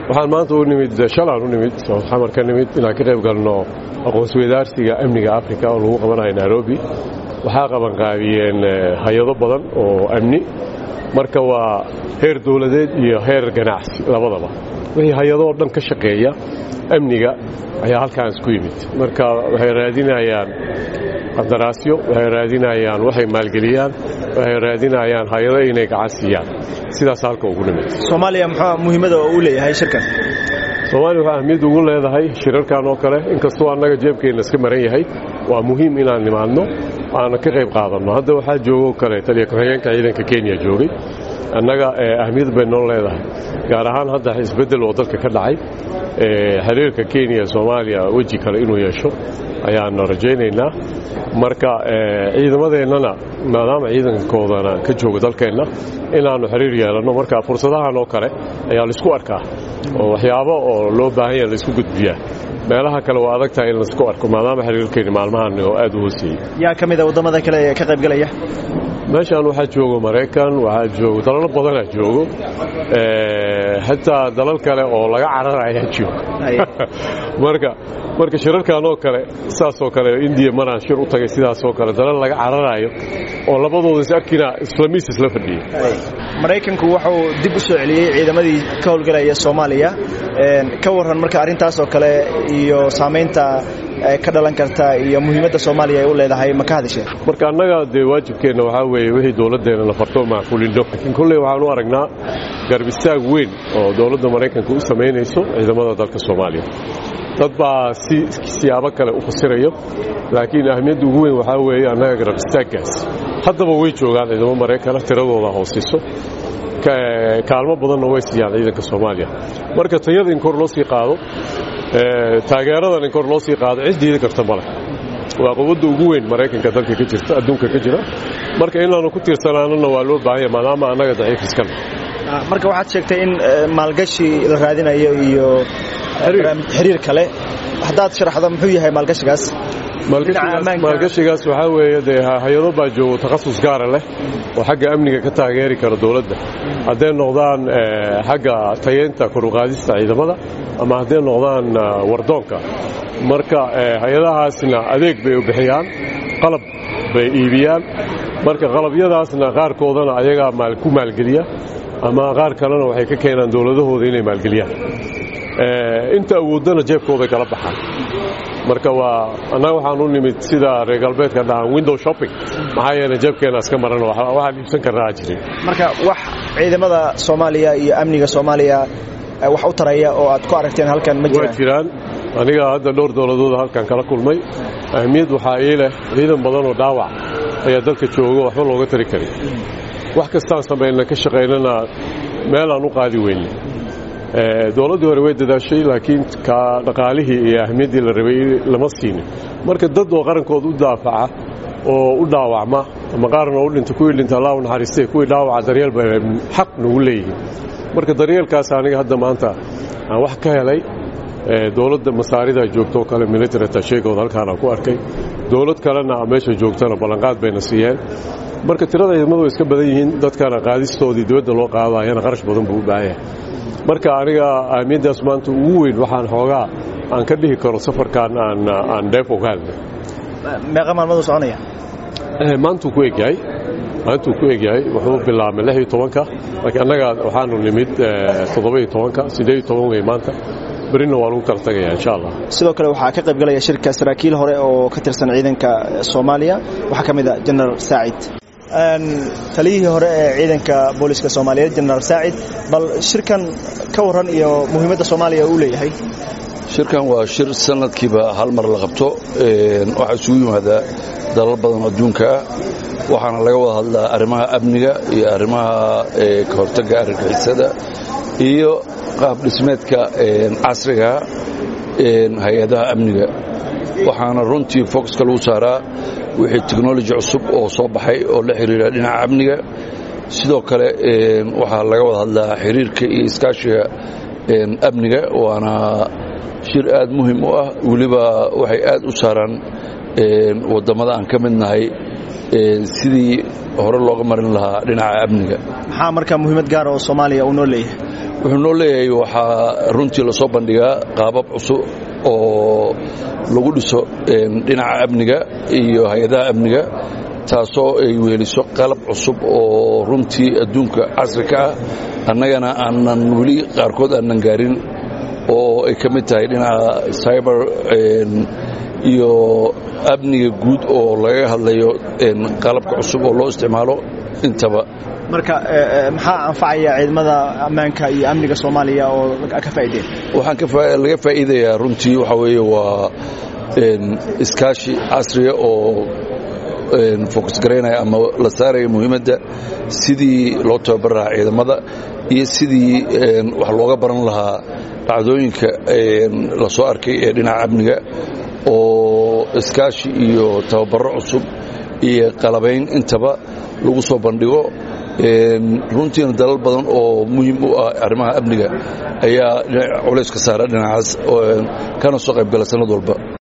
waxaan maanta u nimid shalaan u nimid xamar ka nimid inaan ka qayb galno aqoonsweydaarsiga amniga afrika oo lagu qabanayo nairobi waxaa qabanqaabiyeen hay-ado badan oo amni marka waa heer dowladeed iyo heer ganacsi labadaba wixii hay-adoo dhan ka shaqeeya amniga ayaa halkaan isku yimid marka waxay raadinayaan qandaraasyo waxay raadinayaan waxay maalgeliyaan waxay raadinayaan hay-ado inay gacan siiyaan sidaas halka ugu nimid soomaaliya muxuu muhiimada u leeyahay shirkan soomaaliya waxaa ahmiyad ugu leedahay shirarkan oo kale inkastoo annaga jeebkeenna iska maran yahay waa muhiim inaan nimaadno aana ka qayb qaadanno hadda waxaa joogoo kale taliya ku-xigeenka ciidanka kenya joogay annaga ahmiyad bay noo leedahay gaar ahaan hadda isbeddel oo dalka ka dhacay xiriirka kenya soomaaliya weji kale inuu yeesho ayaanu rajaynaynaa marka ciidamadeennana maadaama ciidankoodana ka jooga dalkeenna inaannu xiriir yeelanno marka fursadahan oo kale ayaa laisku arkaa oo waxyaabo oo loo baahan yaha laisku gudbiyaa meelaha kale waa adag tahay in laisku arko maadaama xiriirkeenni maalmahan oo aad u hooseeyey yaa ka mida waddamada kale ee ka qaybgalaya meeshaan waxaa joogo maraykan waxaa joogo dalalo badanaa joogo xitaa dalal kale oo laga cararayaa joogo marka marka shirarkan oo kale saasoo kale indiya maraan shir u tagay sidaasoo kale dalal laga cararaayo oo labadooda is arkina islamiis isla fadhiyey maraykanku wuxuu dib u soo celiyey ciidamadii ka howlgelaya soomaaliya ka warran marka arrintaas oo kale iyo saamaynta ka dhalan karta iyo muhiimadda soomaaliya ay u leedahay ma ka hadasheen marka annaga dee waajibkeenna waxaa weeye wixii dowladdeenna la farto macquulindo laakiin kolley waxaan u aragnaa garbistaag weyn oo dowladda maraykanka u samaynayso ciidamada dalka soomaaliya dad baa si siyaabo kale u fasirayo laakiin ahmiyadda ugu weyn waxaa weeye annaga garbistaaggaas haddaba way joogaan ciidamo maraykana tiradooda hoosiso kaalmo badanna way siiyaan ciidanka soomaaliya marka tayada in kor loo sii qaado taageeradan in kor loo sii qaado cid diidi karta male waa quwadda ugu weyn maraykanka dalka ka jirta adduunka ka jira marka inaanu ku tiirsanaanana waa loo baahanya maadaama annaga daciif iskana marka waxaad sheegtay in maalgashi la raadinayo iyo xiriir kale haddaad sharaxdo muxuu yahay maalgashigaas maalgashigaas waxaa weeye dee hay-ado baa joogo takhasus gaara leh oo xagga amniga ka taageeri kara dowladda hadday noqdaan xagga tayeynta koruqaadista ciidamada ama hadday noqdaan wardoonka marka hay-adahaasna adeeg bay u bixiyaan qalab bay iibiyaan marka qalabyadaasna qaarkoodana ayagaa ku maalgeliya ama qaar kalena waxay ka keenaan dowladahooda inay maalgeliyaan inta awooddana jeebkooday kala baxaan marka waa annaga waxaan u nimid sida reer galbeedka dhahaan window shopping maxaa yeele jeebkeena iska maran waxaan iibsan karnaa jirin marka wax ciidamada soomaaliya iyo amniga soomaaliya wax u taraya oo aad ku aragteen halkan ma jiraan waa jiraan aniga hadda dhowr dowladooda halkan kala kulmay ahmiyad waxaa ii leh ciidan badan oo dhaawac ayaa dalka jooga waxba looga tari karin wax kastaan samayna ka shaqaynana meelaan u qaadi weyne dowladdii hore way dadaashay laakiin ka dhaqaalihii iyo ahmiyaddii la rabay lama siinin marka dad oo qarankooda u daafaca oo u dhaawacma ama qaarna u dhinta kuwii dhinta allah u naxariistay kuwii dhaawaca daryeel bay xaq nagu leeyihiin marka daryeelkaas aniga hadda maanta aan wax ka helay dowladda masaarida joogtoo kale military tasheegooda halkaana ku arkay dowlad kalena meesha joogtana ballanqaad bayna siiyeen marka tirada ciidamadu way iska badan yihiin dadkana qaadistoodii dibadda loo qaadayana qarash badan buu u baahan yahay marka aniga ahmiyaddaas maanta ugu weyn waxaan xoogaa aan ka dhihi karo safarkan aan dheef ogaadna meeqa maalmaduu soconaya maantuu ku egyahay maantuu ku egyahay wuxuu bilaabmay lix iyo tobanka laakiin annaga waxaanu nimid toddoba iyo tobanka siddeed iyo toban wey maanta berina waa lagu kala tagaya insha allah sidoo kale waxaa ka qaybgalaya shirka saraakiil hore oo ka tirsan ciidanka soomaaliya waxaa ka mid a jenaraal saacid taliyihii hore ee ciidanka booliska soomaaliyeed jenaraal saacid bal shirkan ka warran iyo muhiimadda soomaaliya uu leeyahay shirkan waa shir sanadkiiba hal mar la qabto waxaa isugu yimaadaa dalal badan adduunka ah waxaana laga wada hadlaa arrimaha amniga iyo arrimaha ka hortagga argagixisada iyo qaab dhismeedka casriga hay-adaha amniga waxaana runtii focuska lagu saaraa wixii technoloji cusub oo soo baxay oo la xiriira dhinaca amniga sidoo kale waxaa laga wada hadlaa xiriirka iyo iskaashiga amniga waana shir aad muhim u ah weliba waxay aad u saaraan wadammada aan ka mid nahay sidii hore looga marin lahaa dhinaca amniga maxaa marka muhiimad gaara oo soomaaliya uu noo leeyahay wuxuu noo leeyahay waxaa runtii lasoo bandhigaa qaabab cusub oo lagu dhiso dhinaca amniga iyo hay-adaha amniga taasoo ay weeliso qalab cusub oo runtii adduunka casri ka ah annagana aanan weli qaarkood aanan gaarin oo ay ka mid tahay dhinaca cyber iyo amniga guud oo laga hadlayo qalabka cusub oo loo isticmaalo intaba marka maxaa anfacaya ciidamada ammaanka iyo amniga soomaaliya oo ka faa'iideen waxaan laga faa'iidayaa runtii waxaa weeye waa iskaashi casriya oo fokus garaynaya ama la saaraya muhiimadda sidii loo tababar lahaa ciidamada iyo sidii wax looga baran lahaa dhacdooyinka la soo arkay ee dhinaca amniga oo iskaashi iyo tababarro cusub iyo qalabayn intaba lagu soo bandhigo runtiina dalal badan oo muhiim u ah arrimaha amniga ayaa culays ka saara dhinacaas kana soo qaybgala sannad walba